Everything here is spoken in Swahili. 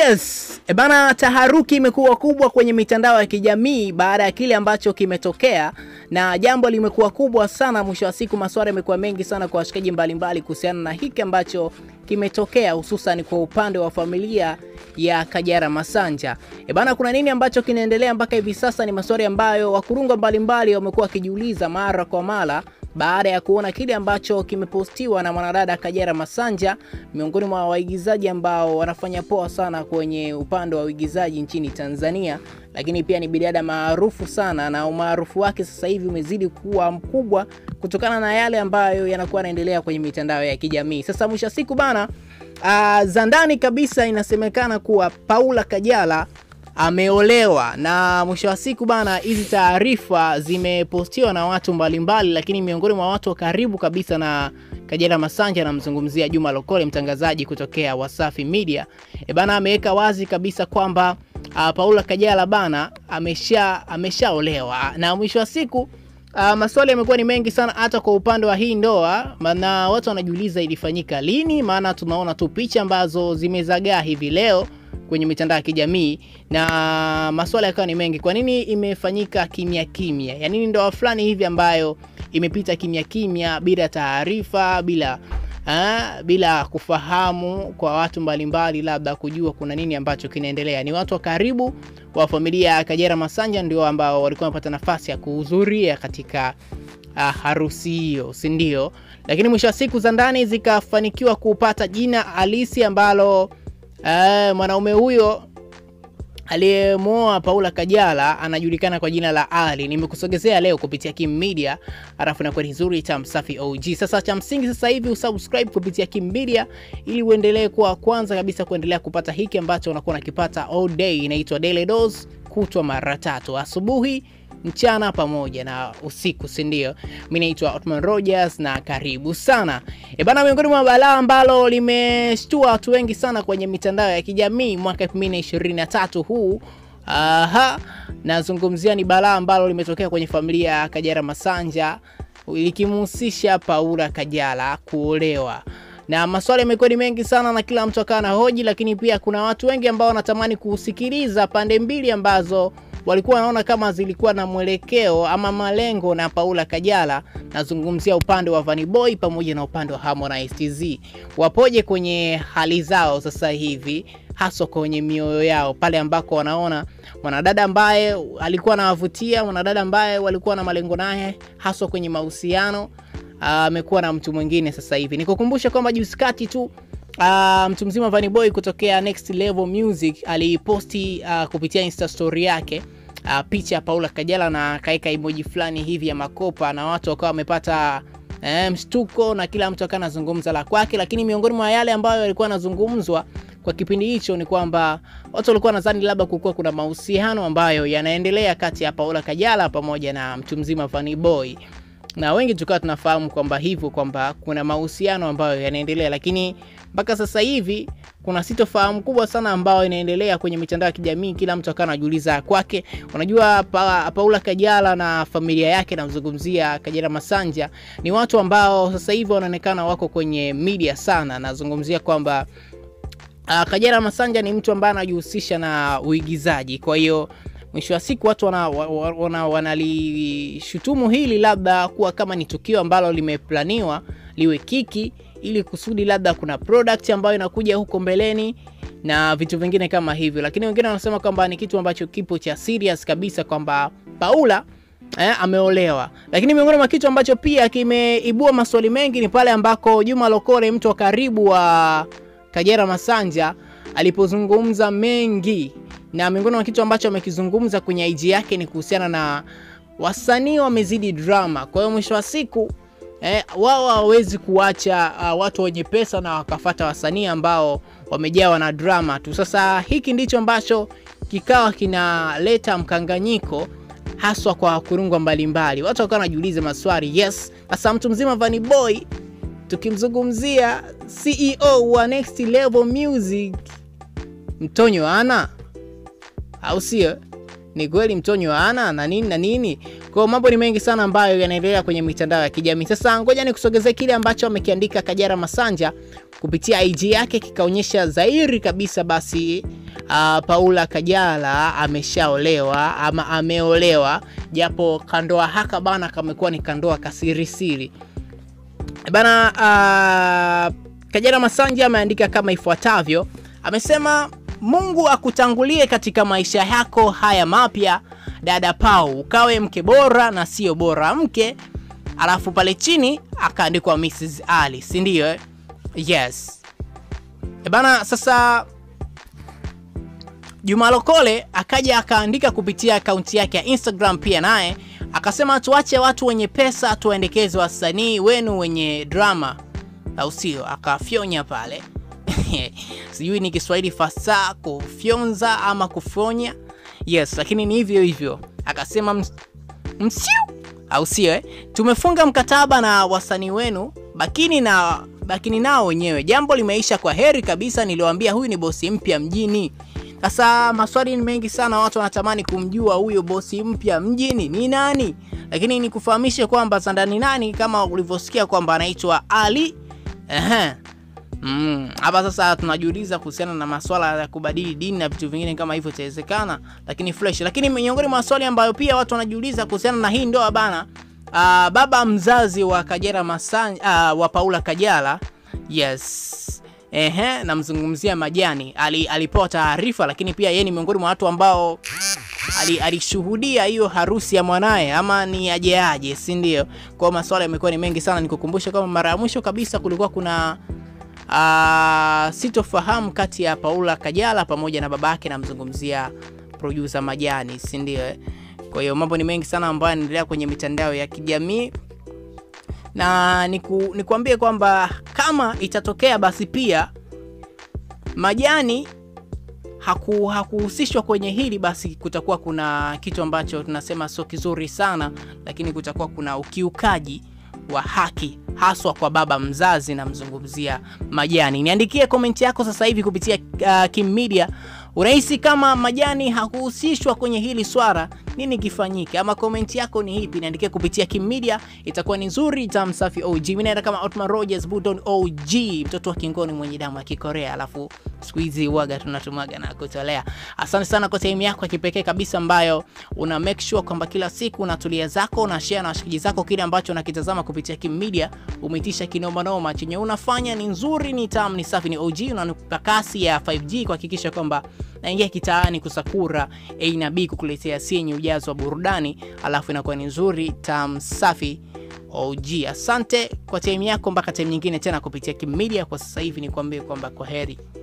Yes, e bana, taharuki imekuwa kubwa kwenye mitandao ya kijamii baada ya kile ambacho kimetokea, na jambo limekuwa kubwa sana. Mwisho wa siku, maswali yamekuwa mengi sana kwa washikaji mbalimbali kuhusiana na hiki ambacho kimetokea, hususan kwa upande wa familia ya Kajala Masanja. E bana, kuna nini ambacho kinaendelea mpaka hivi sasa? Ni maswali ambayo wakurunga mbalimbali wamekuwa wakijiuliza mara kwa mara baada ya kuona kile ambacho kimepostiwa na mwanadada Kajala Masanja, miongoni mwa waigizaji ambao wanafanya poa sana kwenye upande wa uigizaji nchini Tanzania, lakini pia ni bidada maarufu sana, na umaarufu wake sasa hivi umezidi kuwa mkubwa kutokana na yale ambayo yanakuwa yanaendelea kwenye mitandao ya kijamii. Sasa mwisho wa siku bana, uh, za ndani kabisa inasemekana kuwa Paula Kajala ameolewa na mwisho wa siku bana, hizi taarifa zimepostiwa na watu mbalimbali, lakini miongoni mwa watu wa karibu kabisa na Kajala Masanja anamzungumzia Juma Lokole, mtangazaji kutokea Wasafi Media. E bana, ameweka wazi kabisa kwamba uh, Paula Kajala bana amesha ameshaolewa na mwisho wa siku Uh, maswali yamekuwa ni mengi sana hata kwa upande wa hii ndoa, na watu wanajiuliza ilifanyika lini, maana tunaona tu picha ambazo zimezagaa hivi leo kwenye mitandao ya kijamii na maswala yakawa ni mengi. Kwa nini imefanyika kimya kimya? Ya nini ndoa fulani hivi ambayo imepita kimya kimya bila taarifa, bila ha, bila kufahamu kwa watu mbalimbali, labda kujua kuna nini ambacho kinaendelea. Ni watu wa karibu wa familia ya Kajala Masanja ndio ambao walikuwa wamepata nafasi ya kuhudhuria katika uh, harusi hiyo, si ndio? Lakini mwisho wa siku za ndani zikafanikiwa kupata jina halisi ambalo Uh, mwanaume huyo aliyemwoa Paula Kajala anajulikana kwa jina la Ali. Nimekusogezea leo kupitia Kim Media, alafu na kwa nzuri cha Msafi OG. Sasa cha msingi sasa hivi usubscribe kupitia Kim Media ili uendelee kuwa kwanza kabisa kuendelea kupata hiki ambacho unakuwa unakipata all day. Inaitwa Daily Dose, kutwa mara tatu, asubuhi mchana pamoja na usiku, si ndio? Mimi naitwa Otman Rogers na karibu sana. E bana, miongoni mwa balaa ambalo limeshtua watu wengi sana kwenye mitandao ya kijamii mwaka 2023 huu aha, nazungumzia ni balaa ambalo limetokea kwenye familia ya Kajala Masanja likimhusisha Paula Kajala kuolewa na maswali yamekuwa ni mengi sana na kila mtu akawa na hoji, lakini pia kuna watu wengi ambao wanatamani kusikiliza pande mbili ambazo walikuwa wanaona kama zilikuwa na mwelekeo ama malengo na Paula Kajala. Nazungumzia upande wa Vanny Boy pamoja na upande wa Harmonize TZ, wapoje kwenye hali zao sasa hivi, haswa kwenye mioyo yao, pale ambako wanaona mwanadada ambaye alikuwa anawavutia, mwanadada ambaye walikuwa na malengo naye, haswa kwenye mahusiano amekuwa uh, na mtu mwingine sasa hivi. Nikukumbusha kwamba juzi kati tu uh, mtu mzima Vanny Boy kutokea Next Level Music aliposti uh, kupitia Insta story yake uh, picha ya Paula Kajala na kaeka emoji fulani hivi ya makopa, na watu wakawa wamepata eh, mshtuko na kila mtu akawa anazungumza la kwake, lakini miongoni mwa yale ambayo yalikuwa yanazungumzwa kwa kipindi hicho ni kwamba watu walikuwa nadhani labda kulikuwa kuna mahusiano ambayo yanaendelea kati ya Paula Kajala pamoja na mtu mzima Vanny Boy na wengi tukawa tunafahamu kwamba hivyo kwamba kuna mahusiano ambayo yanaendelea, lakini mpaka sasa hivi kuna sitofahamu kubwa sana ambayo inaendelea kwenye mitandao ya kijamii. Kila mtu akawa anajiuliza kwake. Unajua pa, Paula Kajala na familia yake, namzungumzia Kajala Masanja, ni watu ambao sasa hivi wanaonekana wako kwenye media sana. Nazungumzia kwamba uh, Kajala Masanja ni mtu ambaye anajihusisha na uigizaji, kwa hiyo mwisho wa siku watu wanalishutumu wana, wana hili labda kuwa kama ni tukio ambalo limeplaniwa liwe kiki ili kusudi labda kuna product ambayo inakuja huko mbeleni na vitu vingine kama hivyo, lakini wengine wanasema kwamba ni kitu ambacho kipo cha serious kabisa kwamba Paula eh, ameolewa. Lakini miongoni mwa kitu ambacho pia kimeibua maswali mengi ni pale ambako Juma Lokole, mtu wa karibu wa Kajala Masanja, alipozungumza mengi na miongoni mwa kitu ambacho amekizungumza kwenye IG yake ni kuhusiana na wasanii wamezidi drama. Kwa hiyo mwisho wa siku eh, wao hawawezi kuacha uh, watu wenye pesa na wakafata wasanii ambao wamejawa na drama tu. Sasa hiki ndicho ambacho kikawa kinaleta mkanganyiko haswa kwa wakurungwa mbalimbali. Watu wakawa wanajiuliza maswali. Yes, sasa mtu mzima Vanny Boy tukimzungumzia CEO wa Next Level Music Mtonyo ana au sio? ni kweli mtonyo ana na nini na nini. Kwa mambo ni mengi sana ambayo yanaendelea kwenye mitandao ya kijamii. Sasa ngoja nikusogezee kile ambacho amekiandika Kajala Masanja kupitia IG yake, kikaonyesha dhahiri kabisa basi uh, Paula Kajala ameshaolewa ama ameolewa, japo kandoa haka bana kamekuwa ni kandoa kasirisiri bana. Uh, Kajala Masanja ameandika kama ifuatavyo, amesema Mungu akutangulie katika maisha yako haya mapya, dada Pau, ukawe mke bora na sio bora mke. Alafu pale chini akaandikwa Mrs Ali, si ndio? eh? Yes e bana. Sasa Juma Lokole akaja akaandika kupitia akaunti yake ya Instagram pia naye akasema, tuache watu wenye pesa tuwaendekeze wasanii wenu wenye drama, au sio? Akafyonya pale sijui ni Kiswahili fasaha kufyonza ama kufonya, yes, lakini ni hivyo hivyo. Akasema ms msiu, au sio eh? Tumefunga mkataba na wasanii wenu, bakini na bakini nao wenyewe. Jambo limeisha kwa heri kabisa. Niliwaambia huyu ni bosi mpya mjini. Sasa maswali ni mengi sana, watu wanatamani kumjua huyo bosi mpya mjini ni nani, lakini nikufahamishe kwamba Zanda ni nani, kama ulivyosikia kwamba anaitwa Ali. Ehe. Mm, hapa sasa tunajiuliza kuhusiana na maswala ya kubadili dini na vitu vingine kama hivyo itawezekana, lakini fresh. Lakini miongoni mwa maswali ambayo pia watu wanajiuliza kuhusiana na hii ndoa bana, uh, baba mzazi wa Kajala Masanja, uh, wa Paula Kajala, yes Ehe, namzungumzia Majani ali, alipewa taarifa, lakini pia yeye ni miongoni mwa watu ambao ali, alishuhudia hiyo harusi ya mwanaye ama ni aje aje, si ndio? Kwa maswala yamekuwa ni mengi sana. Nikukumbusha kama mara ya mwisho kabisa kulikuwa kuna uh, sitofahamu kati ya Paula Kajala pamoja na babake, namzungumzia producer Majani, si ndio? Kwa hiyo mambo ni mengi sana ambayo yanaendelea kwenye mitandao ya kijamii na niku, nikuambie kwamba kama itatokea basi pia Majani haku hakuhusishwa kwenye hili, basi kutakuwa kuna kitu ambacho tunasema sio kizuri sana, lakini kutakuwa kuna ukiukaji wa haki haswa kwa baba mzazi, namzungumzia Majani. Niandikie komenti yako sasa hivi kupitia uh, Kim Media. Unahisi kama Majani hakuhusishwa kwenye hili swala, nini kifanyike? Ama komenti yako ni hipi? Niandikie kupitia Kim Media, itakuwa ni nzuri. Tamsafi OG, mimi naenda kama Otman Rogers Budon OG, mtoto wa kingoni mwenye damu ya Kikorea, alafu siku hizi uaga tunatumaga na kutolea. Asante sana kwa time yako ya kipekee kabisa ambayo una make sure kwamba kila siku unatulia zako na share na washikaji zako kile ambacho unakitazama kupitia Kim Media. Umeitisha kinoma noma, chenye unafanya ni nzuri, ni tamu, ni safi, ni OG, unanipa kasi ya 5G kuhakikisha kwamba naingia kitaani kusakura A na B kukuletea si yenye ujazo wa burudani, alafu inakuwa ni nzuri tam safi OG. Asante kwa time yako, mpaka time nyingine tena kupitia Kim Media. Kwa sasa hivi ni kuambie kwamba kwa heri.